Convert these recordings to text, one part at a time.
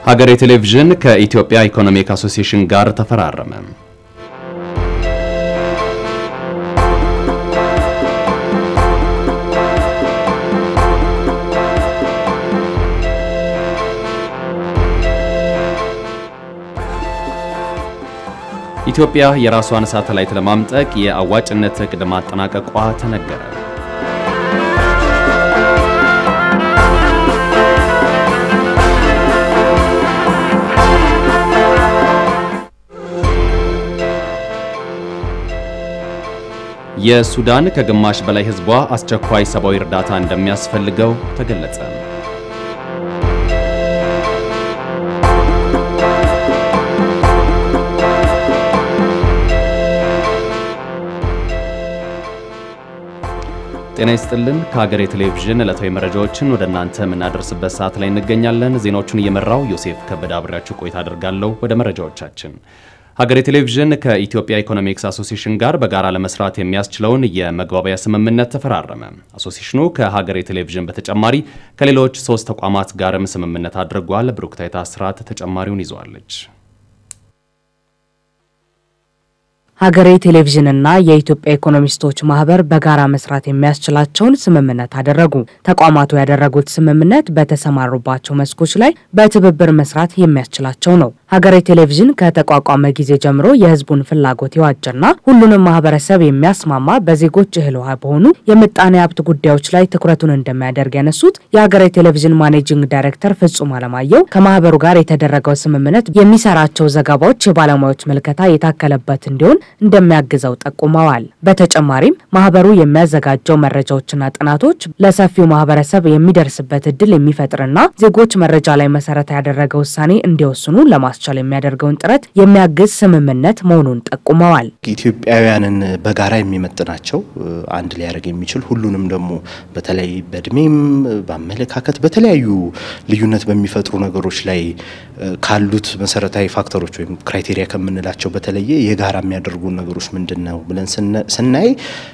ሀገሬ ቴሌቪዥን ከኢትዮጵያ ኢኮኖሚክ አሶሲዬሽን ጋር ተፈራረመ። ኢትዮጵያ የራሷን ሳተላይት ለማምጠቅ የአዋጭነት እቅድ ማጠናቀቋ ተነገረ። የሱዳን ከግማሽ በላይ ሕዝቧ አስቸኳይ ሰብአዊ እርዳታ እንደሚያስፈልገው ተገለጸ። ጤና ይስጥልን። ከሀገሬ ቴሌቪዥን ዕለታዊ መረጃዎችን ወደ እናንተ የምናደርስበት ሰዓት ላይ እንገኛለን። ዜናዎቹን እየመራው ዮሴፍ ከበደ አብሬያችሁ ቆይታ አድርጋለሁ። ወደ መረጃዎቻችን ሀገሬ ቴሌቪዥን ከኢትዮጵያ ኢኮኖሚክስ አሶሲዬሽን ጋር በጋራ ለመስራት የሚያስችለውን የመግባቢያ ስምምነት ተፈራረመ። አሶሲዬሽኑ ከሀገሬ ቴሌቪዥን በተጨማሪ ከሌሎች ሶስት ተቋማት ጋርም ስምምነት አድርጓል። ብሩክታይት አስራት ተጨማሪውን ይዘዋለች። ሀገሬ ቴሌቪዥንና የኢትዮጵያ ኢኮኖሚስቶች ማህበር በጋራ መስራት የሚያስችላቸውን ስምምነት አደረጉ። ተቋማቱ ያደረጉት ስምምነት በተሰማሩባቸው መስኮች ላይ በትብብር መስራት የሚያስችላቸው ነው። ሀገሬ ቴሌቪዥን ከተቋቋመ ጊዜ ጀምሮ የሕዝቡን ፍላጎት የዋጀና ሁሉንም ማህበረሰብ የሚያስማማ በዜጎች እህል ውሃ በሆኑ የምጣኔ ሀብት ጉዳዮች ላይ ትኩረቱን እንደሚያደርግ ያነሱት የሀገሬ ቴሌቪዥን ማኔጂንግ ዳይሬክተር ፍጹም አለማየሁ ከማህበሩ ጋር የተደረገው ስምምነት የሚሰራቸው ዘገባዎች የባለሙያዎች ምልከታ የታከለበት እንዲሆን እንደሚያግዘው ጠቁመዋል። በተጨማሪም ማህበሩ የሚያዘጋጀው መረጃዎችና ጥናቶች ለሰፊው ማህበረሰብ የሚደርስበት እድል የሚፈጥርና ዜጎች መረጃ ላይ መሰረት ያደረገ ውሳኔ እንዲወስኑ ለማስቻል የሚያደርገውን ጥረት የሚያግዝ ስምምነት መሆኑን ጠቁመዋል። ኢትዮጵያውያንን በጋራ የሚመጥናቸው አንድ ሊያደርግ የሚችል ሁሉንም ደግሞ በተለይ በእድሜም በአመለካከት በተለያዩ ልዩነት በሚፈጥሩ ነገሮች ላይ ካሉት መሰረታዊ ፋክተሮች ወይም ክራይቴሪያ ከምንላቸው በተለየ የጋራ የሚያደርጉ ነገሮች ምንድን ነው ብለን ስናይ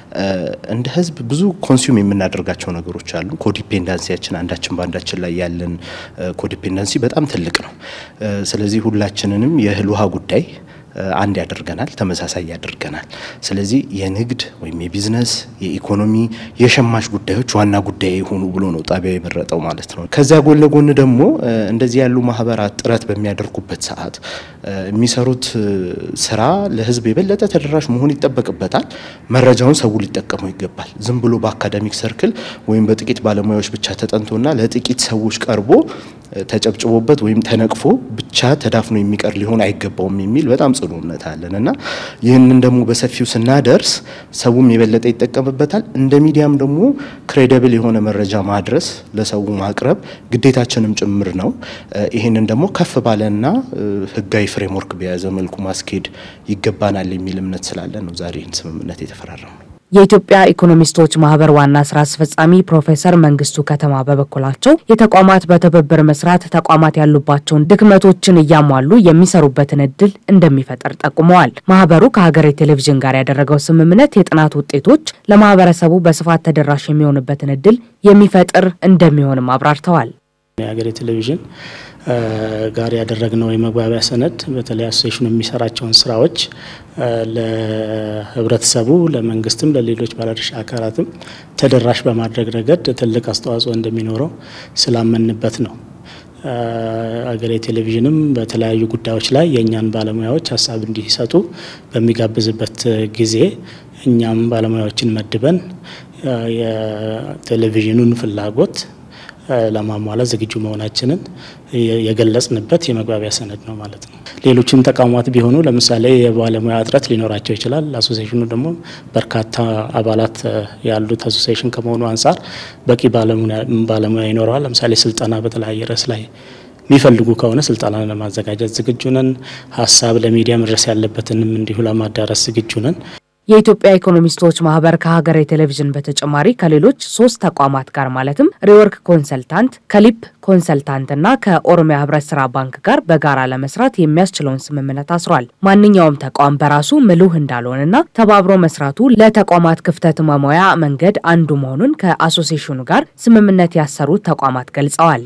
እንደ ሕዝብ ብዙ ኮንሱም የምናደርጋቸው ነገሮች አሉ። ኮዲፔንዳንሲያችን አንዳችን በአንዳችን ላይ ያለን ኮዲፔንዳንሲ በጣም ትልቅ ነው። ስለዚህ ሁላችንንም የእህል ውሃ ጉዳይ አንድ ያደርገናል፣ ተመሳሳይ ያደርገናል። ስለዚህ የንግድ ወይም የቢዝነስ የኢኮኖሚ የሸማች ጉዳዮች ዋና ጉዳይ የሆኑ ብሎ ነው ጣቢያው የመረጠው ማለት ነው። ከዚያ ጎን ለጎን ደግሞ እንደዚህ ያሉ ማህበራት ጥረት በሚያደርጉበት ሰዓት የሚሰሩት ስራ ለህዝብ የበለጠ ተደራሽ መሆን ይጠበቅበታል። መረጃውን ሰው ሊጠቀመው ይገባል። ዝም ብሎ በአካዳሚክ ሰርክል ወይም በጥቂት ባለሙያዎች ብቻ ተጠንቶና ለጥቂት ሰዎች ቀርቦ ተጨብጭቦበት ወይም ተነቅፎ ብቻ ተዳፍኖ የሚቀር ሊሆን አይገባውም የሚል በጣም ጽኑ እምነት አለን እና ይህንን ደግሞ በሰፊው ስናደርስ ሰውም የበለጠ ይጠቀምበታል። እንደ ሚዲያም ደግሞ ክሬዲብል የሆነ መረጃ ማድረስ ለሰው ማቅረብ ግዴታችንም ጭምር ነው። ይህንን ደግሞ ከፍ ባለና ህጋዊ ፍሬምወርክ በያዘ መልኩ ማስኬድ ይገባናል የሚል እምነት ስላለን ነው ዛሬ ይህን ስምምነት የተፈራረም ነው። የኢትዮጵያ ኢኮኖሚስቶች ማህበር ዋና ስራ አስፈጻሚ ፕሮፌሰር መንግስቱ ከተማ በበኩላቸው የተቋማት በትብብር መስራት ተቋማት ያሉባቸውን ድክመቶችን እያሟሉ የሚሰሩበትን እድል እንደሚፈጠር ጠቁመዋል። ማህበሩ ከሀገሬ ቴሌቪዥን ጋር ያደረገው ስምምነት የጥናት ውጤቶች ለማህበረሰቡ በስፋት ተደራሽ የሚሆንበትን እድል የሚፈጥር እንደሚሆንም አብራርተዋል። የሀገሬ ቴሌቪዥን ጋር ያደረግነው የመግባቢያ ሰነድ በተለይ አሶሴሽኑ የሚሰራቸውን ስራዎች ለህብረተሰቡ፣ ለመንግስትም፣ ለሌሎች ባለድርሻ አካላትም ተደራሽ በማድረግ ረገድ ትልቅ አስተዋጽኦ እንደሚኖረው ስላመንበት ነው። ሀገሬ ቴሌቪዥንም በተለያዩ ጉዳዮች ላይ የእኛን ባለሙያዎች ሀሳብ እንዲሰጡ በሚጋብዝበት ጊዜ እኛም ባለሙያዎችን መድበን የቴሌቪዥኑን ፍላጎት ለማሟላት ዝግጁ መሆናችንን የገለጽንበት የመግባቢያ ሰነድ ነው ማለት ነው። ሌሎችም ተቋማት ቢሆኑ ለምሳሌ የባለሙያ እጥረት ሊኖራቸው ይችላል። አሶሴሽኑ ደግሞ በርካታ አባላት ያሉት አሶሴሽን ከመሆኑ አንጻር በቂ ባለሙያ ይኖረዋል። ለምሳሌ ስልጠና በተለያየ ርዕስ ላይ የሚፈልጉ ከሆነ ስልጠና ለማዘጋጀት ዝግጁ ነን። ሀሳብ ለሚዲያ መድረስ ያለበትንም እንዲሁ ለማዳረስ ዝግጁ ነን። የኢትዮጵያ ኢኮኖሚስቶች ማህበር ከሀገሬ ቴሌቪዥን በተጨማሪ ከሌሎች ሶስት ተቋማት ጋር ማለትም ሪወርክ ኮንሰልታንት፣ ከሊፕ ኮንሰልታንት እና ከኦሮሚያ ህብረት ስራ ባንክ ጋር በጋራ ለመስራት የሚያስችለውን ስምምነት አስሯል። ማንኛውም ተቋም በራሱ ምሉህ እንዳልሆነና ተባብሮ መስራቱ ለተቋማት ክፍተት መሙያ መንገድ አንዱ መሆኑን ከአሶሴሽኑ ጋር ስምምነት ያሰሩት ተቋማት ገልጸዋል።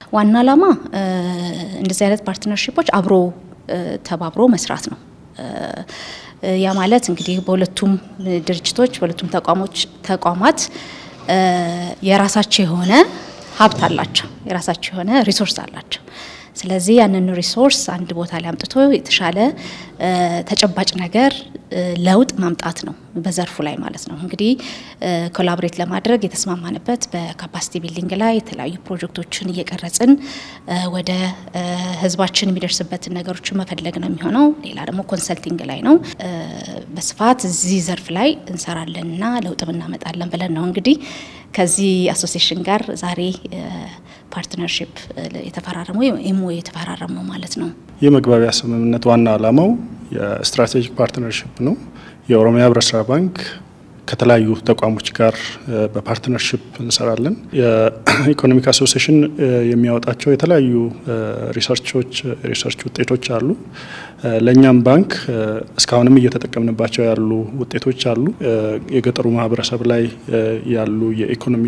ዋና ዓላማ እንደዚህ አይነት ፓርትነርሺፖች አብሮ ተባብሮ መስራት ነው። ያ ማለት እንግዲህ በሁለቱም ድርጅቶች በሁለቱም ተቋሞች ተቋማት የራሳቸው የሆነ ሀብት አላቸው፣ የራሳቸው የሆነ ሪሶርስ አላቸው። ስለዚህ ያንን ሪሶርስ አንድ ቦታ ላይ አምጥቶ የተሻለ ተጨባጭ ነገር ለውጥ ማምጣት ነው በዘርፉ ላይ ማለት ነው። እንግዲህ ኮላቦሬት ለማድረግ የተስማማንበት በካፓሲቲ ቢልዲንግ ላይ የተለያዩ ፕሮጀክቶችን እየቀረጽን ወደ ህዝባችን የሚደርስበትን ነገሮችን መፈለግ ነው የሚሆነው። ሌላ ደግሞ ኮንሰልቲንግ ላይ ነው። በስፋት እዚህ ዘርፍ ላይ እንሰራለንና ለውጥም እናመጣለን ብለን ነው እንግዲህ ከዚህ አሶሲሽን ጋር ዛሬ ፓርትነርሽፕ የተፈራረሙ ኤምኦ የተፈራረሙ ማለት ነው። የመግባቢያ ስምምነት ዋና ዓላማው የስትራቴጂክ ፓርትነርሽፕ ነው። የኦሮሚያ ህብረት ስራ ባንክ ከተለያዩ ተቋሞች ጋር በፓርትነርሽፕ እንሰራለን። የኢኮኖሚክ አሶሲሽን የሚያወጣቸው የተለያዩ ሪሰርቾች ሪሰርች ውጤቶች አሉ። ለእኛም ባንክ እስካሁንም እየተጠቀምንባቸው ያሉ ውጤቶች አሉ። የገጠሩ ማህበረሰብ ላይ ያሉ የኢኮኖሚ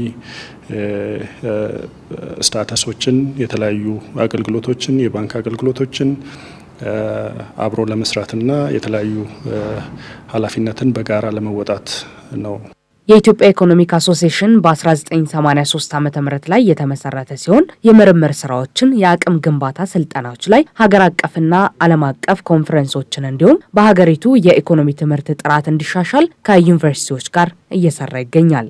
ስታተሶችን፣ የተለያዩ አገልግሎቶችን፣ የባንክ አገልግሎቶችን አብሮ ለመስራትና የተለያዩ ኃላፊነትን በጋራ ለመወጣት ነው። የኢትዮጵያ ኢኮኖሚክ አሶሲሽን በ1983 ዓ ም ላይ የተመሰረተ ሲሆን የምርምር ስራዎችን፣ የአቅም ግንባታ ስልጠናዎች ላይ ሀገር አቀፍና ዓለም አቀፍ ኮንፈረንሶችን እንዲሁም በሀገሪቱ የኢኮኖሚ ትምህርት ጥራት እንዲሻሻል ከዩኒቨርሲቲዎች ጋር እየሰራ ይገኛል።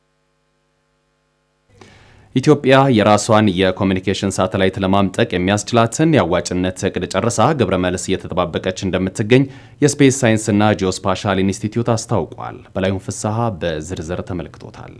ኢትዮጵያ የራሷን የኮሚኒኬሽን ሳተላይት ለማምጠቅ የሚያስችላትን የአዋጭነት እቅድ ጨርሳ ግብረ መልስ እየተጠባበቀች እንደምትገኝ የስፔስ ሳይንስና ጂኦስፓሻል ኢንስቲትዩት አስታውቋል። በላዩን ፍስሐ በዝርዝር ተመልክቶታል።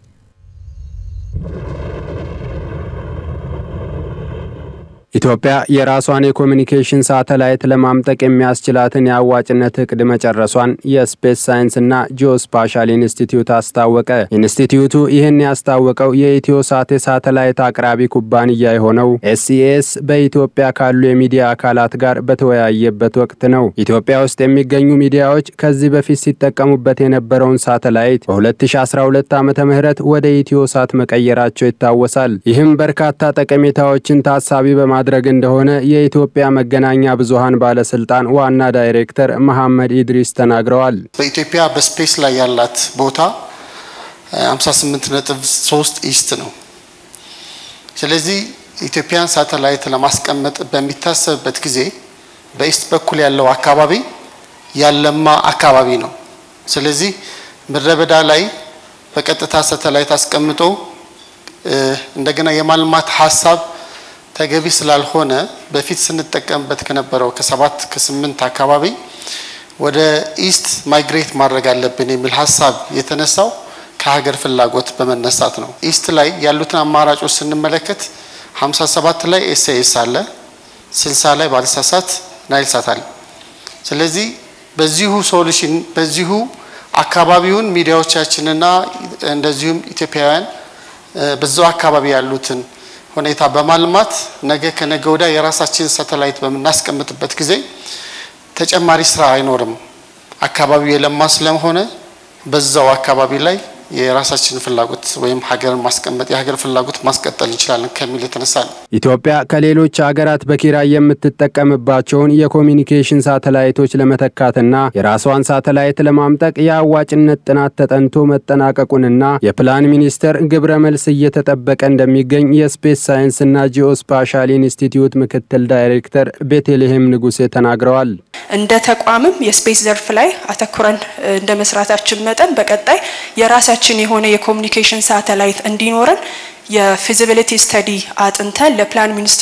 ኢትዮጵያ የራሷን የኮሚኒኬሽን ሳተላይት ለማምጠቅ የሚያስችላትን የአዋጭነት እቅድ መጨረሷን የስፔስ ሳይንስና ጂኦስፓሻል ኢንስቲትዩት አስታወቀ። ኢንስቲትዩቱ ይህን ያስታወቀው የኢትዮ ሳት የሳተላይት አቅራቢ ኩባንያ የሆነው ኤስኢኤስ በኢትዮጵያ ካሉ የሚዲያ አካላት ጋር በተወያየበት ወቅት ነው። ኢትዮጵያ ውስጥ የሚገኙ ሚዲያዎች ከዚህ በፊት ሲጠቀሙበት የነበረውን ሳተላይት በ2012 ዓ ም ወደ ኢትዮ ሳት መቀየራቸው ይታወሳል። ይህም በርካታ ጠቀሜታዎችን ታሳቢ በማ ማድረግ እንደሆነ የኢትዮጵያ መገናኛ ብዙሃን ባለስልጣን ዋና ዳይሬክተር መሐመድ ኢድሪስ ተናግረዋል። በኢትዮጵያ በስፔስ ላይ ያላት ቦታ 58.3 ኢስት ነው። ስለዚህ ኢትዮጵያን ሳተላይት ለማስቀመጥ በሚታሰብበት ጊዜ በኢስት በኩል ያለው አካባቢ ያለማ አካባቢ ነው። ስለዚህ ምድረ በዳ ላይ በቀጥታ ሳተላይት አስቀምጦ እንደገና የማልማት ሀሳብ ተገቢ ስላልሆነ በፊት ስንጠቀምበት ከነበረው ከሰባት ከስምንት አካባቢ ወደ ኢስት ማይግሬት ማድረግ አለብን የሚል ሀሳብ የተነሳው ከሀገር ፍላጎት በመነሳት ነው። ኢስት ላይ ያሉትን አማራጮች ስንመለከት 57 ላይ ኤስኤስ አለ፣ 60 ላይ ባልሳሳት ናይል ሳት አለ። ስለዚህ በዚሁ ሶሉሽን በዚሁ አካባቢውን ሚዲያዎቻችንና እንደዚሁም ኢትዮጵያውያን በዛው አካባቢ ያሉትን ሁኔታ በማልማት ነገ ከነገ ወዲያ የራሳችን ሳተላይት በምናስቀምጥበት ጊዜ ተጨማሪ ስራ አይኖርም። አካባቢው የለማ ስለሆነ በዛው አካባቢ ላይ የራሳችን ፍላጎት ወይም ሀገርን ማስቀመጥ የሀገር ፍላጎት ማስቀጠል እንችላለን ከሚል የተነሳ ነው። ኢትዮጵያ ከሌሎች ሀገራት በኪራይ የምትጠቀምባቸውን የኮሚኒኬሽን ሳተላይቶች ለመተካትና የራሷን ሳተላይት ለማምጠቅ የአዋጭነት ጥናት ተጠንቶ መጠናቀቁንና የፕላን ሚኒስቴር ግብረ መልስ እየተጠበቀ እንደሚገኝ የስፔስ ሳይንስና ጂኦስፓሻል ኢንስቲትዩት ምክትል ዳይሬክተር ቤተልሔም ንጉሴ ተናግረዋል። እንደ ተቋምም የስፔስ ዘርፍ ላይ አተኩረን እንደ መስራታችን መጠን በቀጣይ የራሳችን የሆነ የኮሚኒኬሽን ሳተላይት እንዲኖረን የፊዚቢሊቲ ስተዲ አጥንተን ለፕላን ሚኒስትር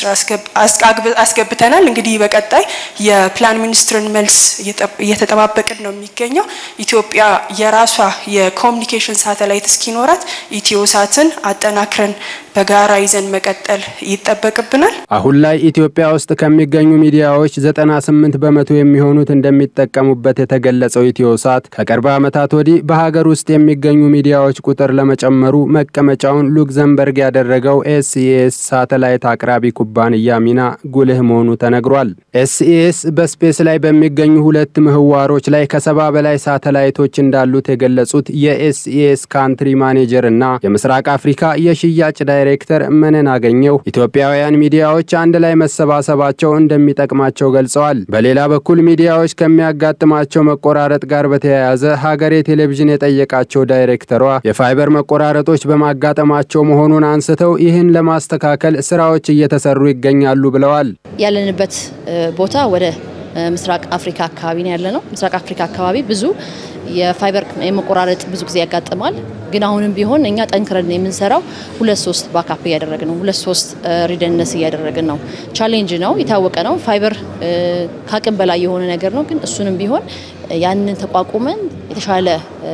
አስገብተናል። እንግዲህ በቀጣይ የፕላን ሚኒስትርን መልስ እየተጠባበቅን ነው የሚገኘው። ኢትዮጵያ የራሷ የኮሚኒኬሽን ሳተላይት እስኪኖራት ኢትዮሳትን አጠናክረን በጋራ ይዘን መቀጠል ይጠበቅብናል። አሁን ላይ ኢትዮጵያ ውስጥ ከሚገኙ ሚዲያዎች 98 በመቶ የሚሆኑት እንደሚጠቀሙበት የተገለጸው ኢትዮሳት ከቅርብ ዓመታት ወዲህ በሀገር ውስጥ የሚገኙ ሚዲያዎች ቁጥር ለመጨመሩ መቀመጫውን ሉክዘምበርግ ያደረገው ኤስኢኤስ ሳተላይት አቅራቢ ኩባንያ ሚና ጉልህ መሆኑ ተነግሯል። ኤስኢኤስ በስፔስ ላይ በሚገኙ ሁለት ምህዋሮች ላይ ከሰባ በላይ ሳተላይቶች እንዳሉት የገለጹት የኤስኢኤስ ካንትሪ ማኔጀር እና የምስራቅ አፍሪካ የሽያጭ ዳይሬክተር ዳይሬክተር መነን አገኘው ኢትዮጵያውያን ሚዲያዎች አንድ ላይ መሰባሰባቸው እንደሚጠቅማቸው ገልጸዋል። በሌላ በኩል ሚዲያዎች ከሚያጋጥማቸው መቆራረጥ ጋር በተያያዘ ሀገሬ ቴሌቪዥን የጠየቃቸው ዳይሬክተሯ የፋይበር መቆራረጦች በማጋጠማቸው መሆኑን አንስተው ይህን ለማስተካከል ስራዎች እየተሰሩ ይገኛሉ ብለዋል። ያለንበት ቦታ ወደ ምስራቅ አፍሪካ አካባቢ ነው ያለ ነው። ምስራቅ አፍሪካ አካባቢ ብዙ የፋይበር የመቆራረጥ ብዙ ጊዜ ያጋጥማል። ግን አሁንም ቢሆን እኛ ጠንክረን የምንሰራው ሁለት ሶስት ባካፕ እያደረግን ነው። ሁለት ሶስት ሪደንደንስ እያደረግን ነው። ቻሌንጅ ነው፣ የታወቀ ነው። ፋይበር ከአቅም በላይ የሆነ ነገር ነው። ግን እሱንም ቢሆን ያንን ተቋቁመን የተሻለ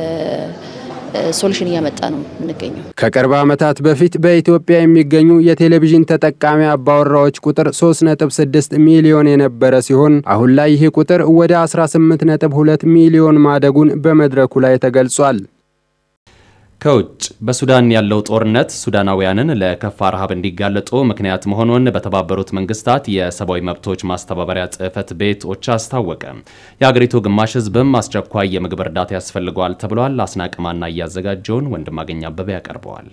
ሶሉሽን እያመጣ ነው የምንገኘው። ከቅርብ ዓመታት በፊት በኢትዮጵያ የሚገኙ የቴሌቪዥን ተጠቃሚ አባወራዎች ቁጥር 3.6 ሚሊዮን የነበረ ሲሆን አሁን ላይ ይህ ቁጥር ወደ 18.2 ሚሊዮን ማደጉን በመድረኩ ላይ ተገልጿል። ከውጭ በሱዳን ያለው ጦርነት ሱዳናውያንን ለከፋ ረሃብ እንዲጋለጡ ምክንያት መሆኑን በተባበሩት መንግስታት የሰብአዊ መብቶች ማስተባበሪያ ጽሕፈት ቤት ኦቻ አስታወቀ። የአገሪቱ ግማሽ ሕዝብም አስቸኳይ የምግብ እርዳታ ያስፈልገዋል ተብሏል። አስናቅማና እያዘጋጀውን ወንድማገኝ አበበ ያቀርበዋል።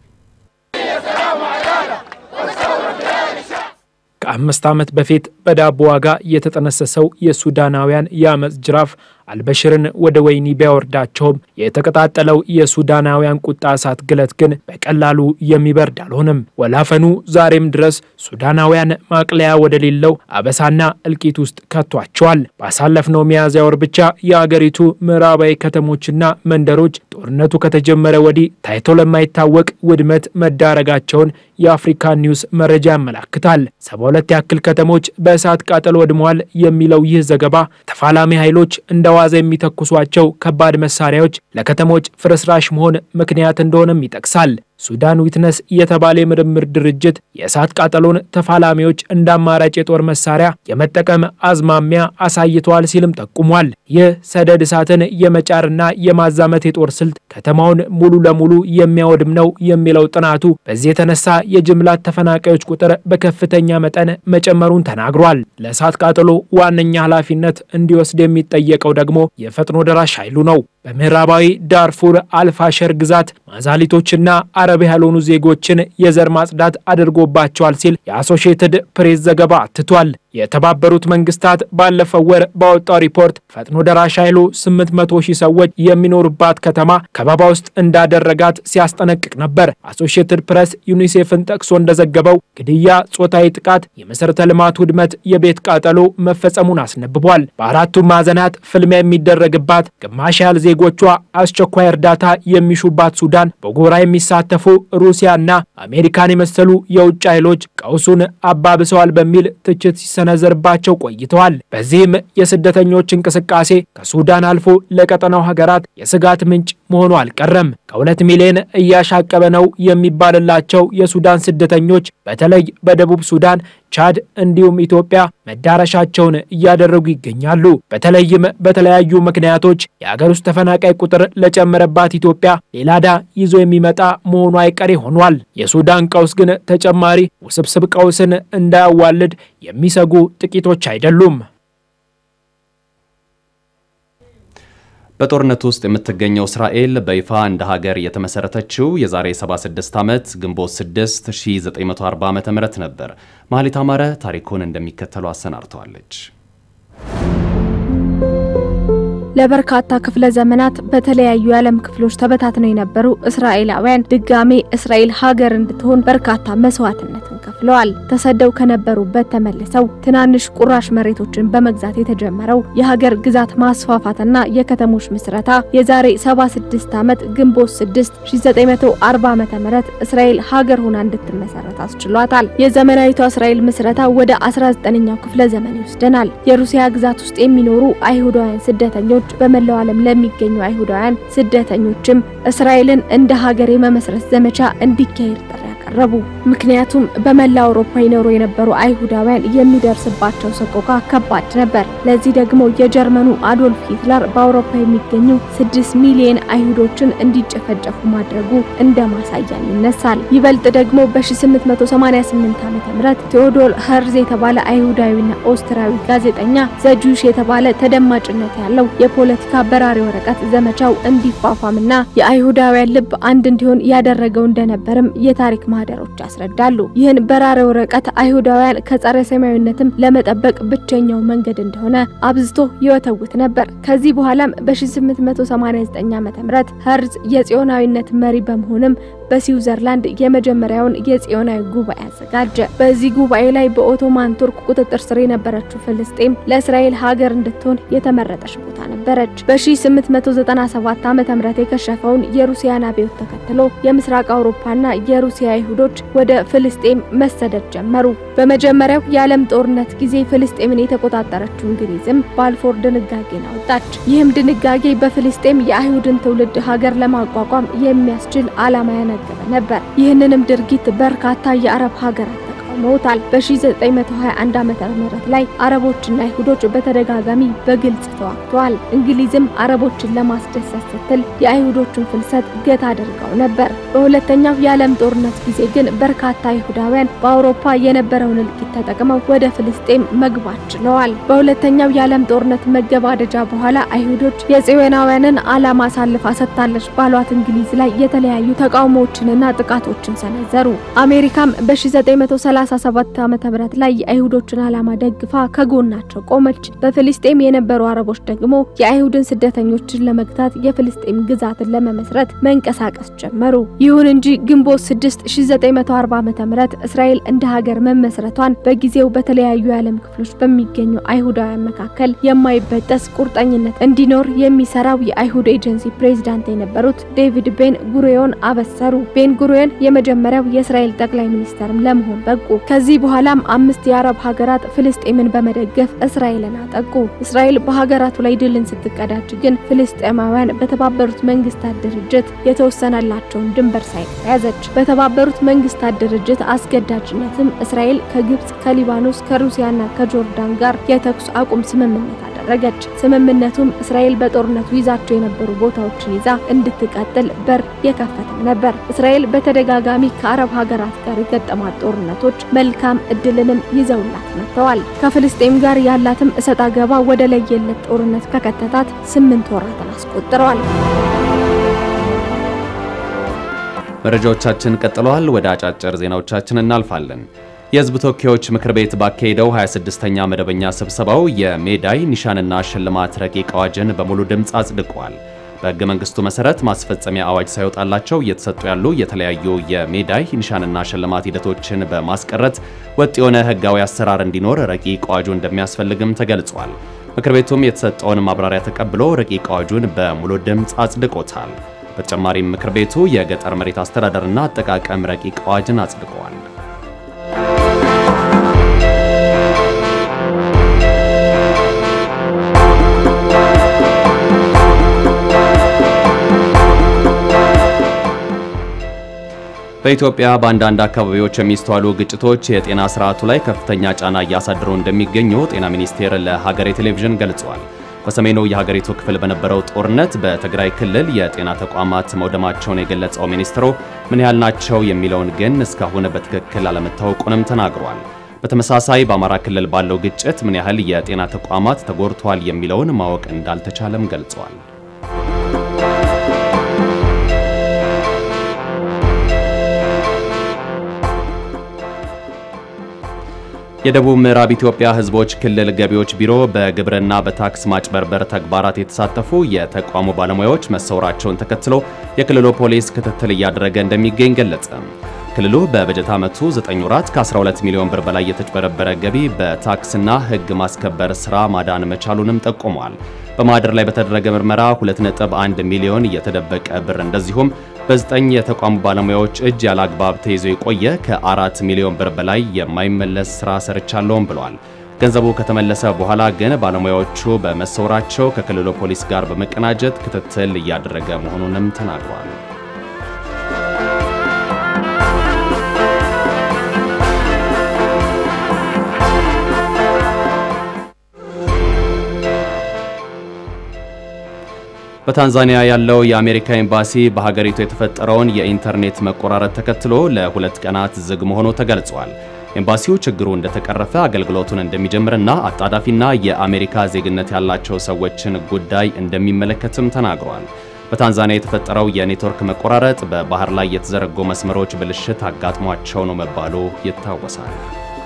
ከአምስት ዓመት በፊት በዳቦ ዋጋ የተጠነሰሰው የሱዳናውያን የአመፅ ጅራፍ አልበሽርን ወደ ወህኒ ቢያወርዳቸውም የተቀጣጠለው የሱዳናውያን ቁጣ እሳት ግለት ግን በቀላሉ የሚበርድ አልሆነም። ወላፈኑ ዛሬም ድረስ ሱዳናውያን ማቅለያ ወደሌለው አበሳና እልቂት ውስጥ ከቷቸዋል። ባሳለፍነው ሚያዝያ ወር ብቻ የአገሪቱ ምዕራባዊ ከተሞችና መንደሮች ጦርነቱ ከተጀመረ ወዲህ ታይቶ ለማይታወቅ ውድመት መዳረጋቸውን የአፍሪካ ኒውስ መረጃ ያመላክታል። ሰባ ሁለት ያክል ከተሞች በእሳት ቃጠሎ ወድመዋል የሚለው ይህ ዘገባ ተፋላሚ ኃይሎች እንደ ዋዛ የሚተኩሷቸው ከባድ መሳሪያዎች ለከተሞች ፍርስራሽ መሆን ምክንያት እንደሆነም ይጠቅሳል። ሱዳን ዊትነስ የተባለ የምርምር ድርጅት የእሳት ቃጠሎን ተፋላሚዎች እንደ አማራጭ የጦር መሳሪያ የመጠቀም አዝማሚያ አሳይተዋል ሲልም ጠቁሟል። ይህ ሰደድ እሳትን የመጫርና የማዛመት የጦር ስልት ከተማውን ሙሉ ለሙሉ የሚያወድም ነው የሚለው ጥናቱ በዚህ የተነሳ የጅምላት ተፈናቃዮች ቁጥር በከፍተኛ መጠን መጨመሩን ተናግሯል። ለእሳት ቃጠሎ ዋነኛ ኃላፊነት እንዲወስድ የሚጠየቀው ደግሞ የፈጥኖ ደራሽ ኃይሉ ነው። በምዕራባዊ ዳርፉር አልፋሸር ግዛት ማዛሊቶችና አረብ ያልሆኑ ዜጎችን የዘር ማጽዳት አድርጎባቸዋል ሲል የአሶሺየትድ ፕሬስ ዘገባ አትቷል። የተባበሩት መንግስታት ባለፈው ወር ባወጣው ሪፖርት ፈጥኖ ደራሽ ኃይሉ 800 ሺህ ሰዎች የሚኖሩባት ከተማ ከበባ ውስጥ እንዳደረጋት ሲያስጠነቅቅ ነበር። አሶሺየትድ ፕሬስ ዩኒሴፍን ጠቅሶ እንደዘገበው ግድያ፣ ጾታዊ ጥቃት፣ የመሠረተ ልማት ውድመት፣ የቤት ቃጠሎ መፈጸሙን አስነብቧል። በአራቱም ማዕዘናት ፍልሚያ የሚደረግባት ግማሽ ያህል ዜጎቿ አስቸኳይ እርዳታ የሚሹባት ሱዳን በጎራ የሚሳተፉ ሩሲያና አሜሪካን የመሰሉ የውጭ ኃይሎች ቀውሱን አባብሰዋል በሚል ትችት ሲሰነዘርባቸው ቆይተዋል። በዚህም የስደተኞች እንቅስቃሴ ከሱዳን አልፎ ለቀጠናው ሀገራት የስጋት ምንጭ መሆኑ አልቀረም። ከሁለት ሚሊዮን እያሻቀበ ነው የሚባልላቸው የሱዳን ስደተኞች በተለይ በደቡብ ሱዳን፣ ቻድ እንዲሁም ኢትዮጵያ መዳረሻቸውን እያደረጉ ይገኛሉ። በተለይም በተለያዩ ምክንያቶች የአገር ውስጥ ተፈናቃይ ቁጥር ለጨመረባት ኢትዮጵያ ሌላ ዕዳ ይዞ የሚመጣ መሆኑ አይቀሬ ሆኗል። የሱዳን ቀውስ ግን ተጨማሪ ውስብስብ ቀውስን እንዳያዋልድ የሚሰጉ ጥቂቶች አይደሉም። በጦርነት ውስጥ የምትገኘው እስራኤል በይፋ እንደ ሀገር የተመሰረተችው የዛሬ 76 ዓመት ግንቦት 6 1940 ዓ ም ነበር። ማህሌት አማረ ታሪኩን እንደሚከተለው አሰናድተዋለች። ለበርካታ ክፍለ ዘመናት በተለያዩ የዓለም ክፍሎች ተበታትነው የነበሩ እስራኤላውያን ድጋሜ እስራኤል ሀገር እንድትሆን በርካታ መስዋዕትነትን ከፍለዋል። ተሰደው ከነበሩበት ተመልሰው ትናንሽ ቁራሽ መሬቶችን በመግዛት የተጀመረው የሀገር ግዛት ማስፋፋትና የከተሞች ምስረታ የዛሬ 76 ዓመት ግንቦት 6 1940 ዓ.ም እስራኤል ሀገር ሆና እንድትመሰረት አስችሏታል። የዘመናዊቷ እስራኤል ምስረታ ወደ 19ኛው ክፍለ ዘመን ይወስደናል። የሩሲያ ግዛት ውስጥ የሚኖሩ አይሁዳውያን ስደተኞች በመላው ዓለም ለሚገኙ አይሁዳውያን ስደተኞችም እስራኤልን እንደ ሀገር የመመስረት ዘመቻ እንዲካሄድ ጥሪ አቀረቡ። ምክንያቱም በመላ አውሮፓ ይኖሩ የነበሩ አይሁዳውያን የሚደርስባቸው ሰቆቃ ከባድ ነበር። ለዚህ ደግሞ የጀርመኑ አዶልፍ ሂትለር በአውሮፓ የሚገኙ ስድስት ሚሊዮን አይሁዶችን እንዲጨፈጨፉ ማድረጉ እንደ ማሳያ ይነሳል። ይበልጥ ደግሞ በ1888 ዓ.ም ቴዎዶር ኸርዝ የተባለ አይሁዳዊና ኦስትሪያዊ ጋዜጠኛ ዘጁሽ የተባለ ተደማጭነት ያለው የፖለቲካ በራሪ ወረቀት ዘመቻው እንዲፋፋምና የአይሁዳውያን ልብ አንድ እንዲሆን ያደረገው እንደነበርም የታሪክ ማህደሮች ያስረዳሉ። ይህን በራሪ ወረቀት አይሁዳውያን ከጸረ ሰማያዊነትም ለመጠበቅ ብቸኛው መንገድ እንደሆነ አብዝቶ ይወተውት ነበር። ከዚህ በኋላም በ1889 ዓ.ም ኸርዝ የጽዮናዊነት መሪ በመሆንም በስዊዘርላንድ የመጀመሪያውን የጽዮናዊ ጉባኤ አዘጋጀ። በዚህ ጉባኤ ላይ በኦቶማን ቱርክ ቁጥጥር ስር የነበረችው ፍልስጤም ለእስራኤል ሀገር እንድትሆን የተመረጠች ቦታ ነበረች። በ1897 ዓ.ም የከሸፈውን የሩሲያን አብዮት ተከትሎ የምስራቅ አውሮፓና የሩሲያ አይሁዶች ወደ ፍልስጤም መሰደድ ጀመሩ። በመጀመሪያው የዓለም ጦርነት ጊዜ ፍልስጤምን የተቆጣጠረችው እንግሊዝም ባልፎር ድንጋጌን አወጣች። ይህም ድንጋጌ በፍልስጤም የአይሁድን ትውልድ ሀገር ለማቋቋም የሚያስችል ዓላማ ያነገበ ነበር። ይህንንም ድርጊት በርካታ የአረብ ሀገራት ተቃውመውታል። በ1921 ዓመተ ምህረት ላይ አረቦችና አይሁዶች በተደጋጋሚ በግልጽ ተዋግተዋል። እንግሊዝም አረቦችን ለማስደሰት ስትል የአይሁዶችን ፍልሰት ገታ አድርገው ነበር። በሁለተኛው የዓለም ጦርነት ጊዜ ግን በርካታ አይሁዳውያን በአውሮፓ የነበረውን እልቂት ተጠቅመው ወደ ፍልስጤም መግባት ችለዋል። በሁለተኛው የዓለም ጦርነት መገባደጃ በኋላ አይሁዶች የጽዮናውያንን ዓላማ አሳልፋ ሰጥታለች ባሏት እንግሊዝ ላይ የተለያዩ ተቃውሞዎችንና ጥቃቶችን ሰነዘሩ። አሜሪካም በ1930 37 ዓመተ ምህረት ላይ የአይሁዶችን ዓላማ ደግፋ ከጎናቸው ቆመች። በፍልስጤም የነበሩ አረቦች ደግሞ የአይሁድን ስደተኞችን ለመግታት የፍልስጤም ግዛትን ለመመስረት መንቀሳቀስ ጀመሩ። ይሁን እንጂ ግንቦት 6 1940 ዓመተ ምህረት እስራኤል እንደ ሀገር መመስረቷን በጊዜው በተለያዩ የዓለም ክፍሎች በሚገኙ አይሁዳውያን መካከል የማይበጠስ ቁርጠኝነት እንዲኖር የሚሰራው የአይሁድ ኤጀንሲ ፕሬዝዳንት የነበሩት ዴቪድ ቤን ጉሪዮን አበሰሩ። ቤን ጉሪዮን የመጀመሪያው የእስራኤል ጠቅላይ ሚኒስተርም ለመሆን በቁ። ከዚህ በኋላም አምስት የአረብ ሀገራት ፍልስጤምን በመደገፍ እስራኤልን አጠቁ። እስራኤል በሀገራቱ ላይ ድልን ስትቀዳጅ ግን ፍልስጤማውያን በተባበሩት መንግስታት ድርጅት የተወሰነላቸውን ድንበር ሳይቀር ያዘች። በተባበሩት መንግስታት ድርጅት አስገዳጅነትም እስራኤል ከግብጽ፣ ከሊባኖስ፣ ከሩሲያና ከጆርዳን ጋር የተኩስ አቁም ስምምነት አደረገች። ስምምነቱም እስራኤል በጦርነቱ ይዛቸው የነበሩ ቦታዎችን ይዛ እንድትቀጥል በር የከፈተም ነበር። እስራኤል በተደጋጋሚ ከአረብ ሀገራት ጋር የገጠማት ጦርነቶች መልካም እድልንም ይዘውላት መጥተዋል። ከፍልስጤም ጋር ያላትም እሰጥ አገባ ወደ ለየለት ጦርነት ከከተታት ስምንት ወራትን አስቆጥረዋል። መረጃዎቻችን ቀጥለዋል። ወደ አጫጭር ዜናዎቻችን እናልፋለን። የህዝብ ተወካዮች ምክር ቤት ባካሄደው 26ኛ መደበኛ ስብሰባው የሜዳይ ኒሻንና ሽልማት ረቂቅ አዋጅን በሙሉ ድምፅ አጽድቋል። በህገ መንግስቱ መሰረት ማስፈጸሚያ አዋጅ ሳይወጣላቸው እየተሰጡ ያሉ የተለያዩ የሜዳይ ኒሻንና ሽልማት ሂደቶችን በማስቀረት ወጥ የሆነ ህጋዊ አሰራር እንዲኖር ረቂቅ አዋጁ እንደሚያስፈልግም ተገልጿል። ምክር ቤቱም የተሰጠውን ማብራሪያ ተቀብሎ ረቂቅ አዋጁን በሙሉ ድምፅ አጽድቆታል። በተጨማሪም ምክር ቤቱ የገጠር መሬት አስተዳደርና አጠቃቀም ረቂቅ አዋጅን አጽድቀዋል። በኢትዮጵያ በአንዳንድ አካባቢዎች የሚስተዋሉ ግጭቶች የጤና ስርዓቱ ላይ ከፍተኛ ጫና እያሳደሩ እንደሚገኙ ጤና ሚኒስቴር ለሀገሬ ቴሌቪዥን ገልጿል። በሰሜኑ የሀገሪቱ ክፍል በነበረው ጦርነት በትግራይ ክልል የጤና ተቋማት መውደማቸውን የገለጸው ሚኒስትሩ ምን ያህል ናቸው የሚለውን ግን እስካሁን በትክክል አለመታወቁንም ተናግሯል። በተመሳሳይ በአማራ ክልል ባለው ግጭት ምን ያህል የጤና ተቋማት ተጎድተዋል የሚለውን ማወቅ እንዳልተቻለም ገልጿል። የደቡብ ምዕራብ ኢትዮጵያ ሕዝቦች ክልል ገቢዎች ቢሮ በግብርና በታክስ ማጭበርበር ተግባራት የተሳተፉ የተቋሙ ባለሙያዎች መሰወራቸውን ተከትሎ የክልሉ ፖሊስ ክትትል እያደረገ እንደሚገኝ ገለጸ። ክልሉ በበጀት ዓመቱ 9 ወራት ከ12 ሚሊዮን ብር በላይ የተጭበረበረ ገቢ በታክስና ሕግ ማስከበር ስራ ማዳን መቻሉንም ጠቁሟል። በማህደር ላይ በተደረገ ምርመራ 2.1 ሚሊዮን የተደበቀ ብር እንደዚሁም በዘጠኝ የተቋሙ ባለሙያዎች እጅ ያለ አግባብ ተይዞ የቆየ ከአራት ሚሊዮን ብር በላይ የማይመለስ ስራ ሰርቻለሁም ብሏል። ገንዘቡ ከተመለሰ በኋላ ግን ባለሙያዎቹ በመሰወራቸው ከክልሉ ፖሊስ ጋር በመቀናጀት ክትትል እያደረገ መሆኑንም ተናግሯል። በታንዛኒያ ያለው የአሜሪካ ኤምባሲ በሀገሪቱ የተፈጠረውን የኢንተርኔት መቆራረጥ ተከትሎ ለሁለት ቀናት ዝግ መሆኑ ተገልጿል። ኤምባሲው ችግሩ እንደተቀረፈ አገልግሎቱን እንደሚጀምርና አጣዳፊና የአሜሪካ ዜግነት ያላቸው ሰዎችን ጉዳይ እንደሚመለከትም ተናግሯል። በታንዛኒያ የተፈጠረው የኔትወርክ መቆራረጥ በባህር ላይ የተዘረጉ መስመሮች ብልሽት አጋጥሟቸው ነው መባሉ ይታወሳል።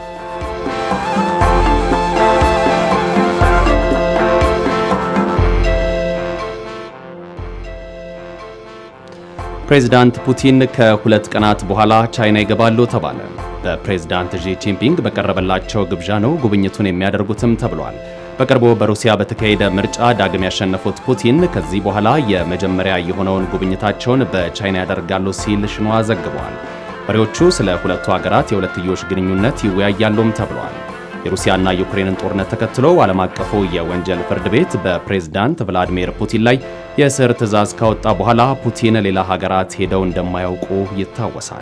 ፕሬዚዳንት ፑቲን ከሁለት ቀናት በኋላ ቻይና ይገባሉ ተባለ። በፕሬዝዳንት ዢ ጂንፒንግ በቀረበላቸው ግብዣ ነው ጉብኝቱን የሚያደርጉትም ተብሏል። በቅርቡ በሩሲያ በተካሄደ ምርጫ ዳግም ያሸነፉት ፑቲን ከዚህ በኋላ የመጀመሪያ የሆነውን ጉብኝታቸውን በቻይና ያደርጋሉ ሲል ሽንዋ ዘግቧል። መሪዎቹ ስለ ሁለቱ ሀገራት የሁለትዮሽ ግንኙነት ይወያያሉም ተብሏል። የሩሲያና ዩክሬንን ጦርነት ተከትሎ ዓለም አቀፉ የወንጀል ፍርድ ቤት በፕሬዝዳንት ቭላዲሚር ፑቲን ላይ የእስር ትዕዛዝ ካወጣ በኋላ ፑቲን ሌላ ሀገራት ሄደው እንደማያውቁ ይታወሳል።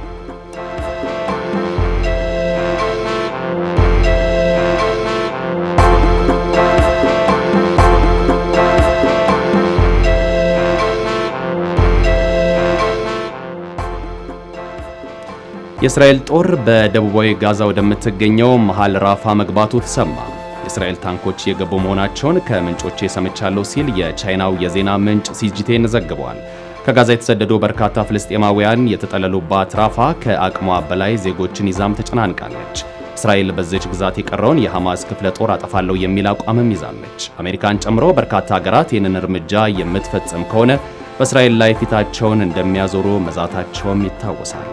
የእስራኤል ጦር በደቡባዊ ጋዛ ወደምትገኘው መሃል ራፋ መግባቱ ተሰማ። የእስራኤል ታንኮች የገቡ መሆናቸውን ከምንጮቼ ሰምቻለሁ ሲል የቻይናው የዜና ምንጭ ሲጂቴን ዘግቧል። ከጋዛ የተሰደዱ በርካታ ፍልስጤማውያን የተጠለሉባት ራፋ ከአቅሟ በላይ ዜጎችን ይዛም ተጨናንቃለች። እስራኤል በዚች ግዛት የቀረውን የሐማስ ክፍለ ጦር አጠፋለሁ የሚል አቋምም ይዛለች። አሜሪካን ጨምሮ በርካታ ሀገራት ይህንን እርምጃ የምትፈጽም ከሆነ በእስራኤል ላይ ፊታቸውን እንደሚያዞሩ መዛታቸውም ይታወሳል።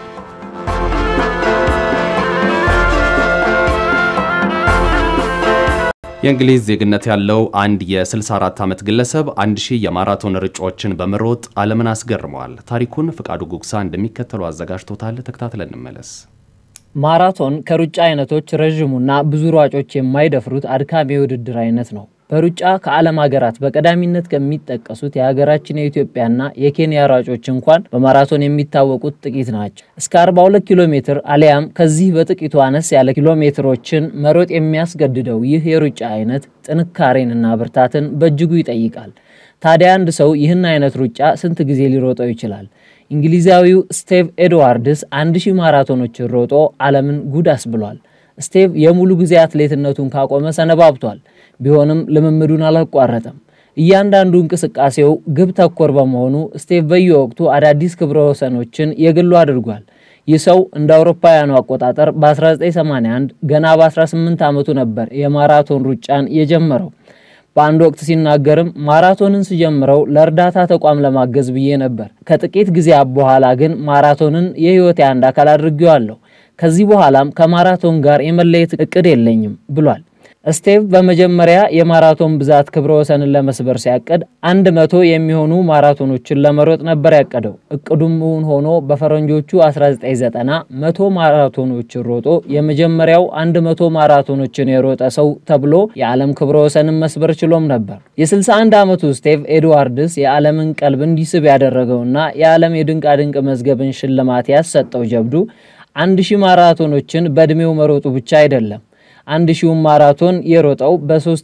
የእንግሊዝ ዜግነት ያለው አንድ የ64 ዓመት ግለሰብ 1000 የማራቶን ሩጫዎችን በመሮጥ ዓለምን አስገርመዋል። ታሪኩን ፍቃዱ ጉግሳ እንደሚከተሉ አዘጋጅቶታል። ተከታትለን እንመለስ። ማራቶን ከሩጫ አይነቶች ረዥሙና ብዙ ሯጮች የማይደፍሩት አድካሚ የውድድር አይነት ነው። በሩጫ ከዓለም ሀገራት በቀዳሚነት ከሚጠቀሱት የሀገራችን የኢትዮጵያና የኬንያ ሯጮች እንኳን በማራቶን የሚታወቁት ጥቂት ናቸው። እስከ 42 ኪሎ ሜትር አሊያም ከዚህ በጥቂቱ አነስ ያለ ኪሎ ሜትሮችን መሮጥ የሚያስገድደው ይህ የሩጫ አይነት ጥንካሬንና ብርታትን በእጅጉ ይጠይቃል። ታዲያ አንድ ሰው ይህን አይነት ሩጫ ስንት ጊዜ ሊሮጠው ይችላል? እንግሊዛዊው ስቴቭ ኤድዋርድስ አንድ ሺህ ማራቶኖችን ሮጦ ዓለምን ጉድ አስብሏል። ስቴቭ የሙሉ ጊዜ አትሌትነቱን ካቆመ ሰነባብቷል። ቢሆንም ልምምዱን አላቋረጠም። እያንዳንዱ እንቅስቃሴው ግብ ተኮር በመሆኑ ስቴቭ በየወቅቱ አዳዲስ ክብረ ወሰኖችን የግሉ አድርጓል። ይህ ሰው እንደ አውሮፓውያኑ አቆጣጠር በ1981 ገና በ18 ዓመቱ ነበር የማራቶን ሩጫን የጀመረው። በአንድ ወቅት ሲናገርም ማራቶንን ስጀምረው ለእርዳታ ተቋም ለማገዝ ብዬ ነበር። ከጥቂት ጊዜያት በኋላ ግን ማራቶንን የሕይወቴ አንድ አካል አድርጌዋለሁ። ከዚህ በኋላም ከማራቶን ጋር የመለየት እቅድ የለኝም ብሏል። ስቴቭ በመጀመሪያ የማራቶን ብዛት ክብረ ወሰንን ለመስበር ሲያቅድ አንድ መቶ የሚሆኑ ማራቶኖችን ለመሮጥ ነበር ያቀደው። እቅዱም እውን ሆኖ በፈረንጆቹ 1990 መቶ ማራቶኖችን ሮጦ የመጀመሪያው አንድ መቶ ማራቶኖችን የሮጠ ሰው ተብሎ የዓለም ክብረ ወሰንን መስበር ችሎም ነበር። የ61 ዓመቱ ስቴቭ ኤድዋርድስ የዓለምን ቀልብ እንዲስብ ያደረገውና የዓለም የድንቃድንቅ መዝገብን ሽልማት ያሰጠው ጀብዱ አንድ ሺህ ማራቶኖችን በዕድሜው መሮጡ ብቻ አይደለም። አንድ ሺውን ማራቶን የሮጠው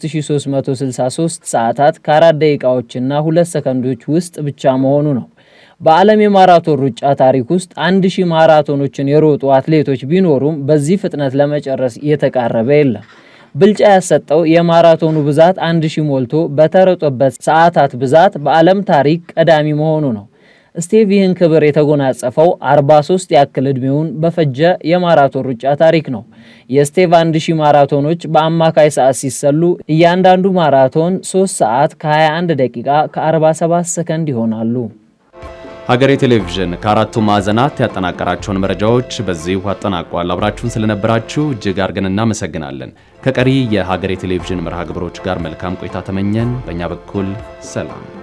በ3363 ሰዓታት ከአራት ደቂቃዎችና ሁለት ሰከንዶች ውስጥ ብቻ መሆኑ ነው። በዓለም የማራቶን ሩጫ ታሪክ ውስጥ አንድ ሺህ ማራቶኖችን የሮጡ አትሌቶች ቢኖሩም በዚህ ፍጥነት ለመጨረስ የተቃረበ የለም። ብልጫ ያሰጠው የማራቶኑ ብዛት አንድ ሺህ ሞልቶ በተሮጠበት ሰዓታት ብዛት በዓለም ታሪክ ቀዳሚ መሆኑ ነው። ስቴቭ ይህን ክብር የተጎናጸፈው 43 ያክል ዕድሜውን በፈጀ የማራቶን ሩጫ ታሪክ ነው። የስቴቭ 1000 ማራቶኖች በአማካይ ሰዓት ሲሰሉ እያንዳንዱ ማራቶን 3 ሰዓት ከ21 ደቂቃ ከ47 ሰከንድ ይሆናሉ። ሀገሬ ቴሌቪዥን ከአራቱ ማዕዘናት ያጠናቀራቸውን መረጃዎች በዚሁ አጠናቋል። አብራችሁን ስለነበራችሁ እጅግ አድርገን እናመሰግናለን። ከቀሪ የሀገሬ ቴሌቪዥን መርሃ ግብሮች ጋር መልካም ቆይታ ተመኘን። በእኛ በኩል ሰላም